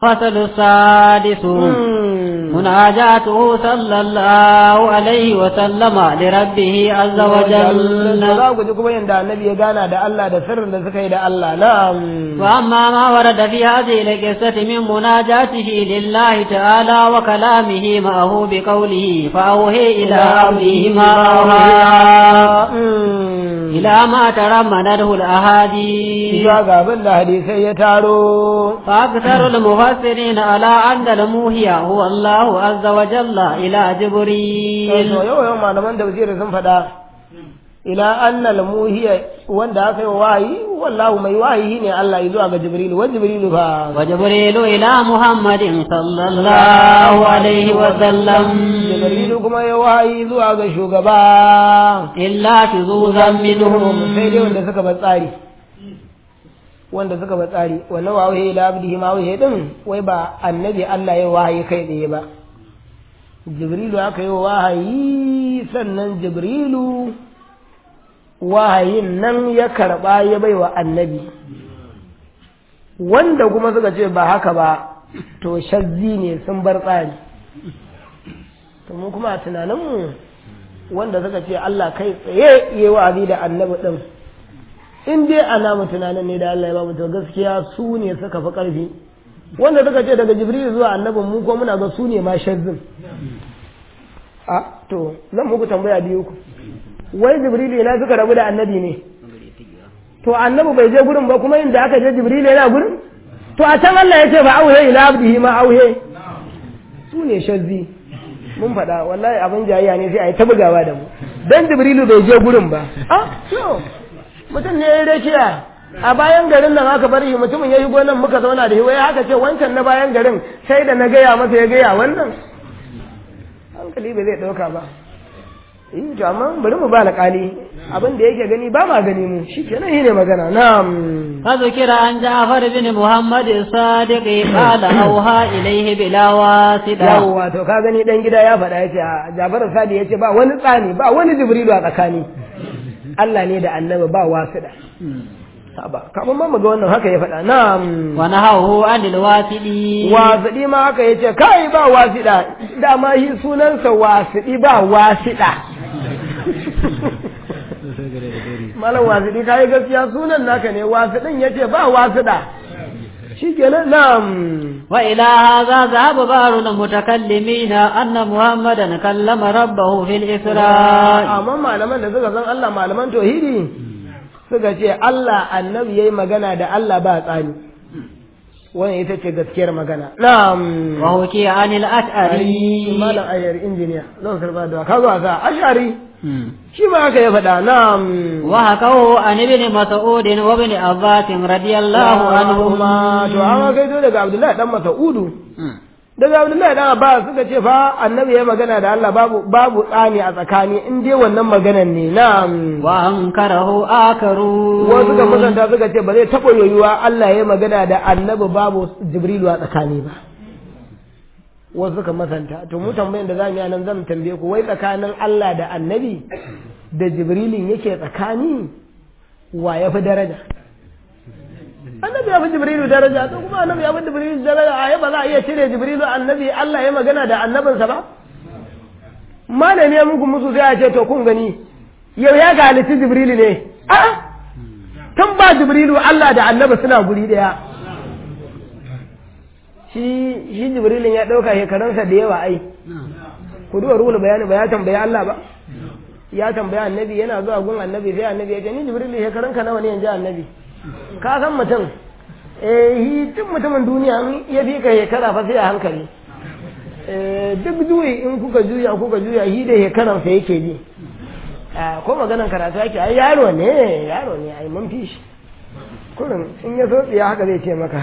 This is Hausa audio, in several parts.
فصل السادس مناجاته صلى الله عليه وسلم لربه عز وجل za ku ji kuma yadda annabi ya gana da Allah da sirrin da suka yi da Allah na'am وأما ما ورد في هذه القصة من مناجاته لله تعالى وكلامه معه بقوله فأوهي إلى عبده ما أوحى إلى ما ترمنته الأحاديث Isa ga abin da hadisai ya taro فأكثر المفسرين على أن الموهي هو الله عز وجل إلى جبريل to yau yau malaman tafsiri sun faɗa ila annal muhiya wanda aka yi wa wahayi wallahu mai wahayi ne Allah zuwa ga Jibril wa Jibril fa وجبريل إلى محمد صلى الله عليه وسلم Jibril kuma ya wahayi zuwa ga shugaba إلا شذوذا منهم sai dai wanda suka bar tsari wanda suka bar tsari wannan wahayi ila abdihi ma wahayi din wai ba annabi Allah ya wahayi kai tsaye ba Jibrilu aka yi wahayi sannan Jibrilu wahayin nan ya karɓa ya bai wa annabi wanda kuma suka ce ba haka ba to shazzi ne sun bar tsari to mu kuma a tunaninmu wanda suka ce Allah kai tsaye yi wa'azi da annabi ɗin in dai ana mu tunanin ne da Allah ya ba mu to gaskiya su ne suka fi ƙarfi wanda suka ce daga jibril zuwa annabin mu ko muna ga su ne ma shazzin a to zan muku tambaya biyu ku wai jibrilu ina suka rabu da annabi ne to annabi bai je gurin ba kuma inda aka je jibrilu yana gurin to a can Allah ya ce ba auhe ila abdihi ma auhe su ne shazzi mun faɗa wallahi abin jayayya ne sai a yi ta bugawa da mu dan jibrilu bai je gurin ba ah to mutum ne ya rakiya a bayan garin nan aka bar shi mutumin ya yi gonan muka zauna da shi wai haka ce wancan na bayan garin sai da na gaya masa ya gaya wannan hankali bai zai ɗauka ba eh to amma bari mu ba alƙali abin da yake gani ba ma gani mu shi kenan shi ne magana na'am فذكر عن جعفر بن محمد الصادق قال أوحى إليه بلا واسطة yawwa to ka gani dan gida ya faɗa yace a Jafar Sadi yace ba wani tsani ba wani Jibrilu a tsakani Allah ne da Annabi ba wasiɗa saba kamar ma muga wannan haka ya faɗa na'am ونهوه عن الواسطي wasiɗi ma haka yace kai ba wasiɗa dama shi sunansa wasiɗi ba wasiɗa malam wasiɗi kai gaskiya sunan naka ne wasiɗin yace ba wasiɗa shikenan na'am وإلى هذا ذهب بعض المتكلمين أن محمدا كلم ربه في الإسراء amma malaman da suka san Allah malaman tauhidi suka ce Allah annabi yayi magana da Allah ba tsani wannan ita ce gaskiyar magana na'am وحكي عن الأشعري malam ayyar injiniya zan karba da ka zo sa ashari shi ma haka ya faɗa na'am وحكوه عن ابن مسعود وابن عباس رضي الله عنهما to an kai to daga Abdullahi dan Mas'udu daga Abdullahi dan Abbas suka ce fa annabi ya magana da Allah babu babu tsani a tsakani in dai wannan maganan ne na'am وأنكره آخرون wasu suka musanta suka ce ba zai taɓa yoyuwa Allah ya magana da annabi babu Jibrilu a tsakani ba wasu suka masanta to mu tambayin da zamu yi nan zan tambaye ku wai tsakanin Allah da annabi da Jibrilin yake tsakani wa ya fi daraja annabi ya fi Jibrilu daraja to kuma annabi ya fi Jibrilu daraja a ba za a iya cire Jibrilu annabi Allah ya magana da annabinsa ba malami ya muku musu sai a ce to kun gani yau ya ga halitti Jibrilu ne a'a tun ba jibrilu Allah da annabi suna guri daya shi shi jibrilin ya ɗauka shekarunsa da yawa ai ku duba ruhul bayani ba ya tambayi Allah ba ya tambaya annabi yana zuwa gun annabi sai annabi ya ce ni jibrilu shekarunka nawa ne yanzu annabi ka san mutum eh hi duk mutumin duniya in ya fi ka shekara fa sai a hankali eh duk juyi in kuka juya kuka juya hi da shekaransa yake ji a ko maganan karatu ake ai yaro ne yaro ne ai mun fi shi kurin in ya so tsiya haka zai ce maka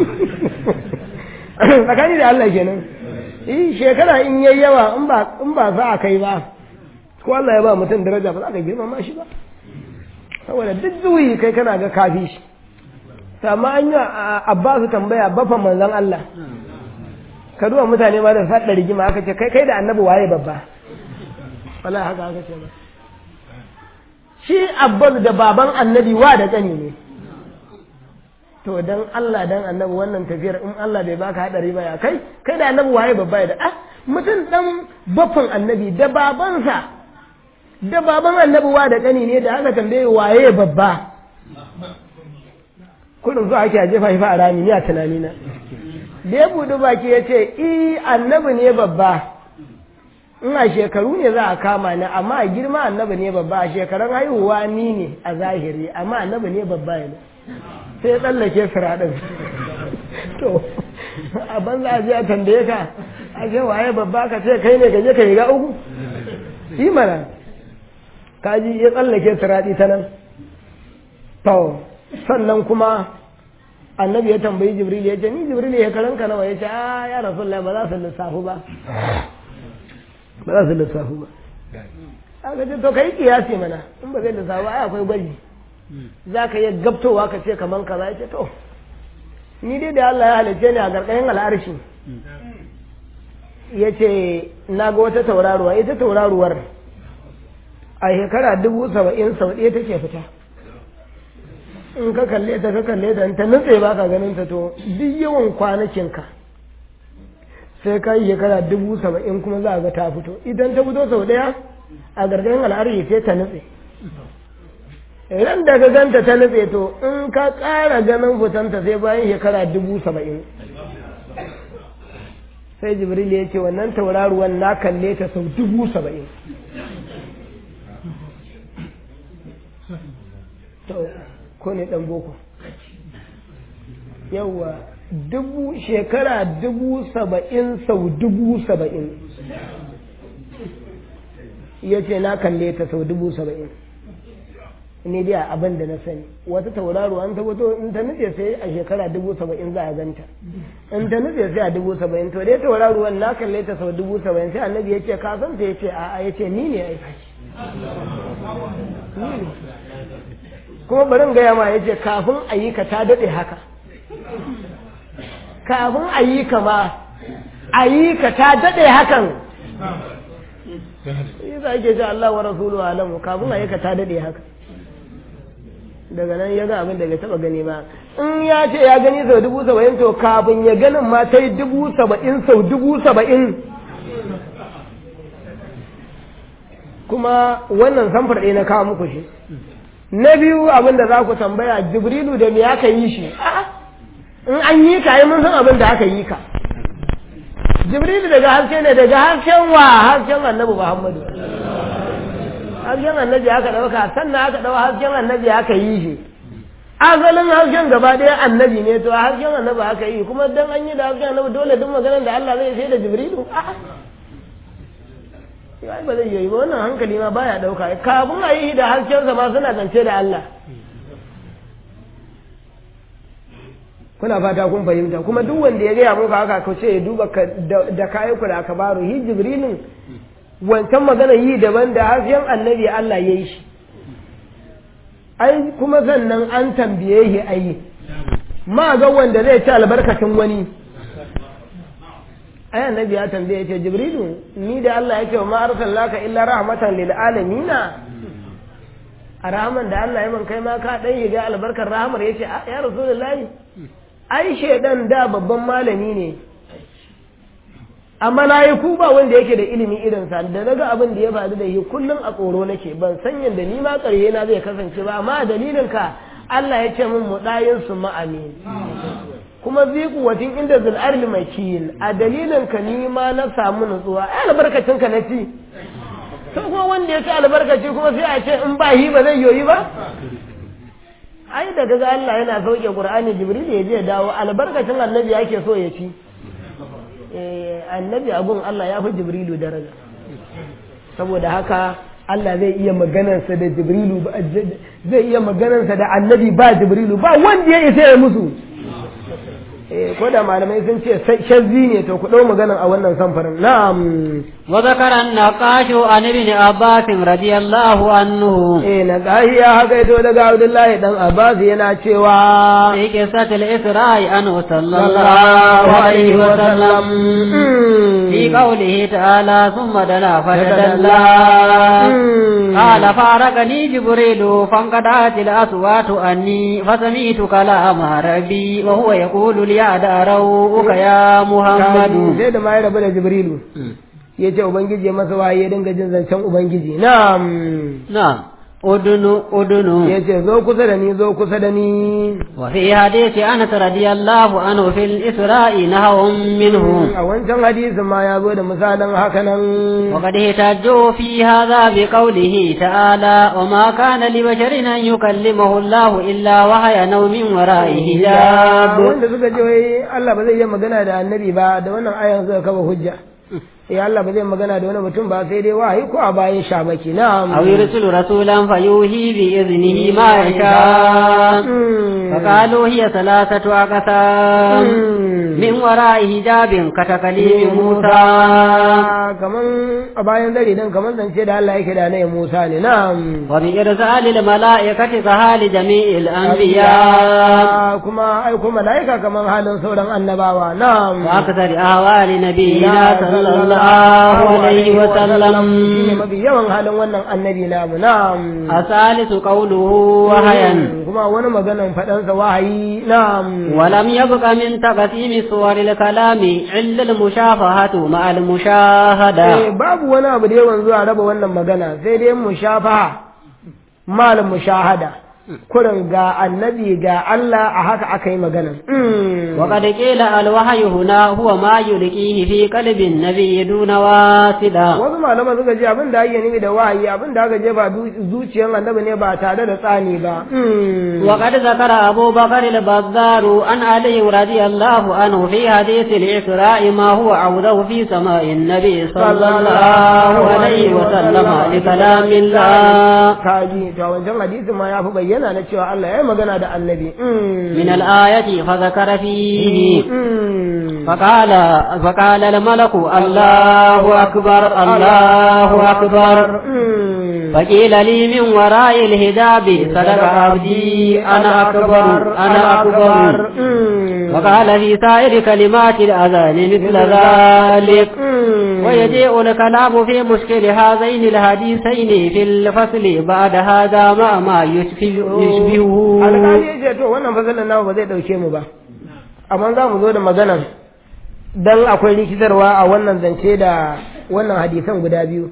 tsakani da Allah kenan eh shekara in yayi yawa in ba in ba za a kai ba ko Allah ya ba mutum daraja ba za ka girmama shi ba saboda duk zuwi kai kana ga kafi shi amma an yi Abbasu tambaya bafan manzon Allah ka duba mutane ma da faɗa rigima aka ce kai kai da annabi waye babba wallahi haka aka ce ba shi abbas da baban annabi wa da ƙani ne to dan Allah dan annabi wannan tafiyar in Allah bai baka hadari ba ya kai kai da annabi waye babba ya da ah mutum dan baffan annabi da babansa da baban annabi wa da kani ne da aka tambaye waye babba kudin zuwa ake jefa shi fa a rami ni a tunani na da ya budu baki ya ce i annabi ne babba in a shekaru ne za a kama ni amma a girma annabi ne babba a shekarun haihuwa ni ne a zahiri amma annabi ne babba ne sai ya tsallake firaɗin to a banza a je a tambaye ka a ce waye babba ka ce kai ne gaje ka yi ga uku yi mana kaji ya tsallake firaɗi ta nan to sannan kuma annabi ya tambayi jibril ya ce ni jibril ya karanka nawa ya ce a ya rasulullah ba za su lissafu ba ba za su lissafu ba aka ce to kai kiyasi mana in ba zai lissafu ba ai akwai gwaji za ka iya gabtowa ka ce kaman kaza ya ce to ni dai da Allah ya halicce ni a gargayin al'arshi ya ce na ga wata tauraruwa ita tauraruwar a shekara dubu saba'in sau ɗaya take fita in ka kalle ta ka kalle ta ta nutse ba ka ganin ta to duk yawan kwanakinka sai ka yi shekara dubu saba'in kuma za a ga ta fito idan ta fito sau ɗaya a gargayin al'arshi sai ta nutse idan da ka ganta ta nutse to in ka ƙara ganin fitanta sai bayan shekara dubu saba'in sai jibril ya ce wannan tauraruwan na kalle ta sau dubu saba'in ko ne ɗan boko yawwa dubu shekara dubu saba'in sau dubu saba'in ya ce na kalle ta sau dubu saba'in ne dai abin da na sani wata tauraro an tabbato in ta nufe sai a shekara dubu saba'in za a ganta in ta nufe sai a dubu saba'in to dai tauraruwan na kalle ta sau dubu saba'in sai annabi ya ce ka san ta ya ce a'a ya ce ni ne aiki ni ne kuma barin gaya ma ya ce kafin a yi ka ta daɗe haka kafin a yi ka ma a yi ka ta daɗe hakan yi za ake ce Allah wa rasulu alamu kafin a yi ka ta daɗe haka daga nan ya ga abin da bai taɓa gani ba in ya ce ya gani sau dubu saba'in to kafin ya ganin ma ta yi dubu saba'in sau dubu saba'in kuma wannan samfar ɗaya na kawo muku shi na biyu abin da za ku tambaya jibrilu da me aka yi shi in an yi ka yi mun san abin da aka yi ka jibrilu daga haske ne daga hasken wa hasken annabi muhammadu hasken annabi aka ɗauka sannan aka ɗau hasken annabi aka yi shi asalin hasken gaba ɗaya annabi ne to hasken annabi aka yi kuma dan an yi da hasken annabi dole duk maganar da Allah zai sai da jibrilu a'a ya ba zai yi ba wannan hankali ma baya dauka kafin a yi da haskensa ma suna zance da Allah kuna fata kun fahimta kuma duk wanda ya gaya muku haka ka ce ya duba da kayan ku da aka baro hi jibrilin wancan magana yi daban da hasken annabi Allah ya yi shi ai kuma sannan an tambaye shi ayi ma ga wanda zai ci albarkacin wani ai annabi ya tambaye ce jibrilu ni da Allah yake ma arsalnaka illa rahmatan lil alamin a rahman da Allah ya man kai ma ka dan yiga albarkar rahmar yace ya rasulullahi ai shedan da babban malami ne amma na yi ku ba wanda yake da ilimi irin sa da naga abin da ya faru da shi kullum a tsoro nake ban san yanda ni ma ƙarye na zai kasance ba amma dalilin ka Allah ya ce min mudayin su ma'amin kuma ziku watin inda zul'arli mai kiyin a dalilin ka ni ma na samu nutsuwa ai albarkacin ka na ci to kuma wanda ya ci albarkaci kuma sai a ce in ba hi ba zai yoyi ba ai da daga Allah yana sauke Qur'ani Jibril ya je dawo albarkacin annabi yake so ya ci eh annabi abun Allah ya fi Jibrilu daraja saboda haka Allah zai iya maganarsa da Jibrilu zai iya maganarsa da annabi ba Jibrilu ba wanda ya isa ya musu ko da malamai sun ce shazzi ne to ku ɗau maganan a wannan samfarin na'am wa zakara naqashu an ibn abbas radiyallahu anhu eh naqahi ya haka ito daga abdullahi dan abbas yana cewa fi qisatil isra'i an sallallahu alaihi wa sallam fi قوله تعالى ثم دنا فتدلى قال فارقني جبريل فانقطعت الأصوات أني فسمعت كلام ربي وهو يقول لي أداروك يا محمد sai da ma ya rabu da jibrilu ya ce ubangiji ya masa waye ya dinga jin zancen ubangiji na'am نعم أدن أدن ya ce zo kusa da ni zo kusa da ni وفي حديث أنس رضي الله عنه في الإسراء نهو منه a wancan hadisin ma ya zo da misalin haka nan وقد احتجوا في هذا بقوله تعالى وما كان لبشر أن يكلمه الله إلا وحي نوم وراء حجاب wanda suka ce wai Allah ba zai yi magana da annabi ba da wannan ayan suka kafa hujja eh Allah ba zai magana da wani mutum ba sai dai wahayi ko a bayan shamaki na'am أو يرسل رسولا فيوحي بإذنه ما يشاء فقالوا هي ثلاثة أقسام من وراء حجاب كتكليم موسى kaman a bayan zari dan kaman zance da Allah yake da na Musa ne na'am وبإرسال الملائكة كحال جميع الأنبياء kuma ai kuma malaika kaman halin sauran annabawa na'am وأكثر أهوال نبينا صلى الله عليه shine وسلم mafi yawan halin wannan annabi namu na'am الثالث قوله وهيا kuma wani maganan faɗansa wahayi na'am ولم يبق من تقسيم صور الكلام إلا المشافهة مع المشاهدة Eh, babu wani abu da yawan zuwa raba wannan magana sai dai mushafaha mal mushahada kurin ga annabi ga Allah a haka aka yi magana وقد قيل الوحي هنا هو ما يلقيه في قلب النبي دون واسطة wasu malaman suka ce abin da ake nufi da wahayi abin da aka jefa du- zuciyar annabi ne ba tare da tsani ba وقد ذكر أبو بكر البزار عن علي رضي الله عنه في حديث الإسراء ما هو عوده في سماء النبي صلى الله عليه وسلم لكلام الله kaji to a wancan hadisi ma ya fi bayyana na cewa Allah ya yi magana da annabi من الآية فذكر فيه فقال فقال الملك الله أكبر الله أكبر فقيل لي من وراء الهجاب صدق عبدي أنا أكبر أنا أكبر وقال في سائر كلمات الأذان مثل ذلك ويجيء الكلام في مشكل هذين الحديثين في الفصل بعد هذا مع ما يشبه- يشبهه alƙali ya ce to wannan fasalin namu ba zai ɗauke mu ba amma za mu zo da maganan dan akwai rikitarwa a wannan zance da wannan hadisan guda biyu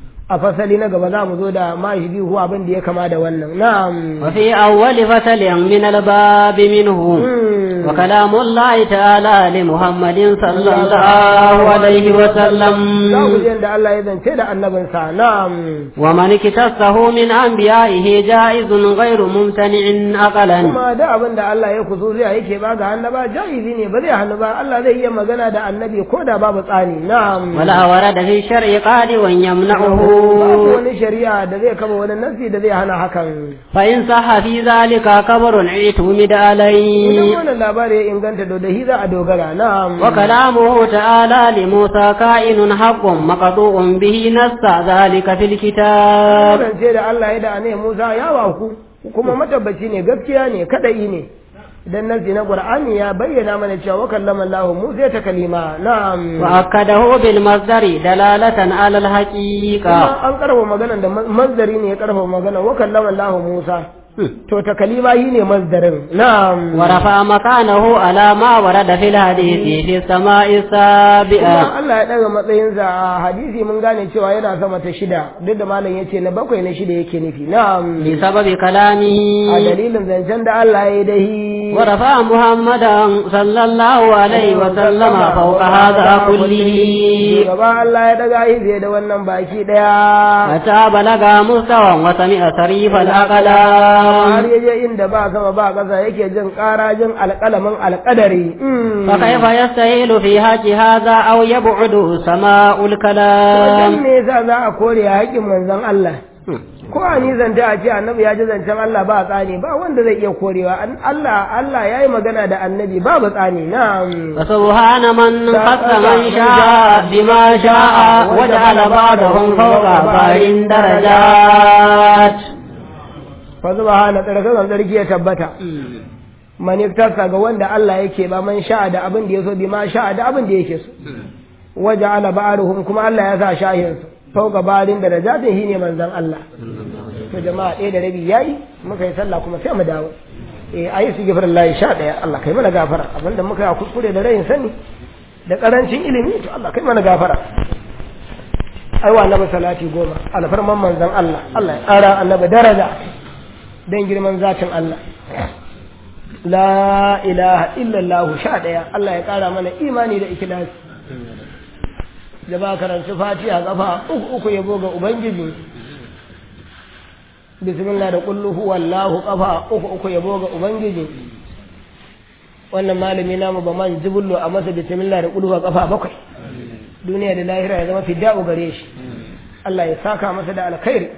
a fasali na gaba za mu zo da ma shi biyu abin da ya kama da wannan na'am وفي أول فصل من الباب منه Mm. وكلام الله تعالى لمحمد صلى الله عليه za ku وسلم ji yadda Allah ya zance da annabinsa na'am ومن اكتصه من أنبيائه جائز غير ممتنع أقلا kuma da abin da Allah ya kusuziya yake ba ga annaba jaizi ne ba zai hannu ba Allah zai iya magana da annabi ko da babu tsani na'am ولا ورد في الشرع قادر يمنعه babu wani shari'a da zai kama wani nasi da zai hana hakan فإن صح في ذلك كبر اعتمد idan عليه wannan labari ya inganta da da za a dogara na'am وكلامه تعالى لموسى كائن حق مقطوع به نص ذلك في الكتاب ce da Allah ya da ne Musa ya waku kuma matabbaci ne gaskiya ne kadai ne idan nasi na Qur'ani ya bayyana mana cewa wa kallama Allah Musa ta kalima na'am وأكده بالمصدر دلالة على الحقيقة kuma an karfa magana da manzari ne ya karfa magana wa kallama Allah Musa to ta kalima yi ne mazdarin na'am ورفع مكانه على ما ورد في الحديث في السماء kuma السابعة Allah ya daga matsayinsa a hadisi mun gane cewa yana sama ta shida duk da malam yace na bakwai na shida yake nufi na'am بسبب كلامه a dalilin zancen da Allah ya yi dahi ورفع محمدا صلى الله عليه وسلم فوق هذا كله gaba Allah ya daga yi fiye da wannan baki daya حتى بلغ مستوى وسمع صريف har الأقلام ya je inda ba sama ba ƙasa yake jin ƙara jin alƙalamin alƙadari فكيف يستهيل في حق هذا أو يبعد سماء wajen الكلام me yasa za a kore haƙƙin manzon Allah ko a ni zanta a ce annabi ya ji zancen Allah ba tsani ba wanda zai iya korewa An- Allah Allah ya yi magana da annabi babu tsani na'am فسبحان من خص من شاء بما شاء وجعل بعضهم فوق بعض درجات fa subhana tsarkakan sarki ya tabbata maniftarsa ga wanda Allah yake ba man sha'a da abin da ya so bi ma sha'a da abin da yake so waja'ala ba'aruhum kuma Allah ya sa shahin su fauka barin da rajatin shine manzon Allah to jama'a ɗaya da rabi yayi muka yi sallah kuma sai mu dawo eh ayi su gifar Allah sha ɗaya Allah kai mana gafara abinda muka yi a kuskure da rayin sani da karancin ilimi to Allah kai mana gafara ai wa annabi salati goma alfarman manzon Allah Allah ya ƙara annabi daraja dan girman zatin Allah la ilaha illallah sha ɗaya Allah ya ƙara mana imani da ikhlasi da ba karanci fatiha kafa uku uku yabo ga ubangiji bismillah da kullu huwallahu kafa uku uku yabo ga ubangiji wannan malami namu ba man jibullo a masa bismillah da kullu kafa bakwai duniya da lahira ya zama fidda'u gare shi Allah ya saka masa da alkhairi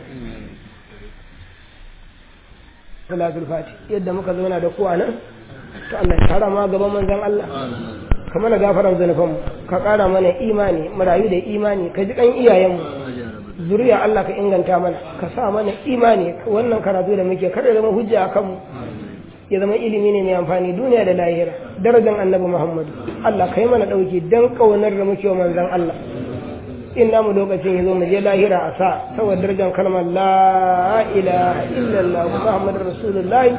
salatul fati yadda muka zauna da kuwa nan to Allah ya kara ma gaban manzon Allah ka mana gafaran zanufanmu ka kara mana imani mu rayu da imani ka ji kan iyayenmu zuriya Allah ka inganta mana ka sa mana imani wannan karatu da muke kada zama hujja a kanmu ya zama ilimi ne mai amfani duniya da lahira darajar annabi Muhammadu Allah ka yi mana dauki dan kaunar da muke wa manzon Allah in namu lokacin ya zo mu je lahira a sa saboda darajar kalmar la ilaha illallah muhammadur rasulullahi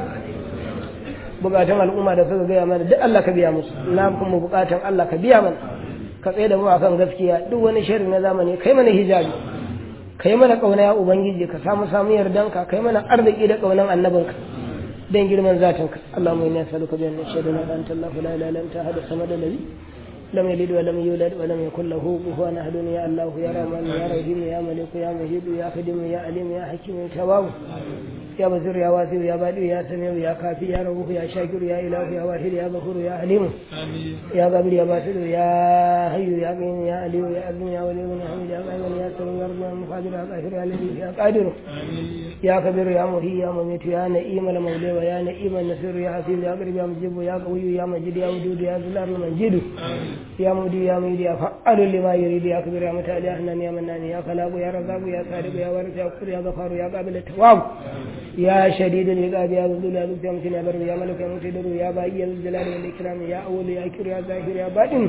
bukatun al'umma da suka gaya mana duk Allah ka biya musu na kuma bukatun Allah ka biya mana ka tsaye da mu akan gaskiya duk wani sharri na zamani kai mana hijabi kai mana kauna ya ubangiji ka samu samu yardanka kai mana arziki da kaunan annabinka dan girman zatinka Allahumma inna nas'aluka bi anna shahada la ilaha illa anta la ilaha illa anta hada samada nabi لم يلد ولم يولد ولم يكن له كفوا احد يا الله يا رحمن يا رحيم يا ملك يا مجيد يا خدم يا عليم يا حكيم يا تواب يا بصير يا واسع يا بادئ يا سميع يا كافي يا رؤوف يا شاكر يا اله يا واحد يا غفور يا حليم يا قابل يا باسل يا حي يا قيوم يا علي يا عظيم يا ولي يا حميد يا قائم يا سلام يا رب يا مقادر يا قاهر يا لطيف يا قادر يا كبير يا محيي يا مميت يا نئيم المولى ويا نئيم النصير يا حسيب يا قريب يا مجيب يا قوي يا مجيد يا ودود يا ذل الارض المجيد يا مودي يا ميدي يا فعال لما يريد يا كبير يا متعالي يا حنان يا منان يا خلاق يا رزاق يا صادق يا وارث يا غفور يا غفار يا قابل التواب يا شديد العقاب يا ذو الجلال يا متين يا بر يا ملك يا مقتدر يا باقي يا ذو الجلال والاكرام يا اول يا اخر يا ظاهر يا باطن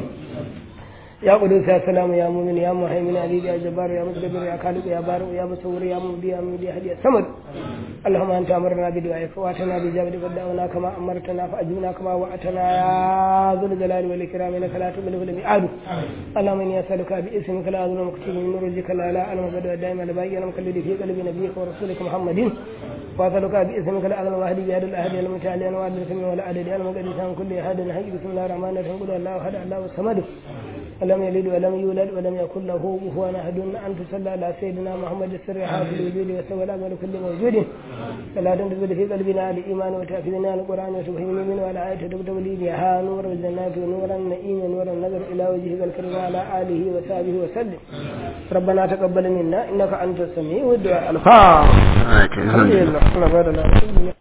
يا قدوس يا سلام يا مؤمن يا مهيمن علي يا جبار يا متكبر يا خالق يا بارئ يا مصور يا مبدي يا مبدي يا هدي الصمد اللهم انت امرنا بدعائك واتنا بجابك ودعونا كما امرتنا فاجبنا كما وعدتنا يا ذو الجلال والاكرام انك لا تملك الميعاد اللهم اني اسالك باسمك لا اظلم مكتوب من نورك لا لا اعلم بدء دائما لبين مكلد في قلب نبيك ورسولك محمد واسالك باسمك لا اعلم واحد بهذا الاحد المتعالي انا وعد السميع ولا عدد انا مقدس عن كل احد حي بسم الله الرحمن الرحيم قل الله احد الله الصمد لم يلد ولم يولد ولم يكن له كفوا احد ان تصلى على سيدنا محمد السر حافظ الوجود وسوى الامر كل موجود فلا تنتظر في قلبنا الايمان وتحفظنا القران وتفهمنا منه على ايه تكتب لي بها نور الجنات ونور النعيم ونور النظر الى وجهك الكريم وعلى اله وصحبه وسلم ربنا تقبل منا انك انت السميع والدعاء الفاتحه الحمد لله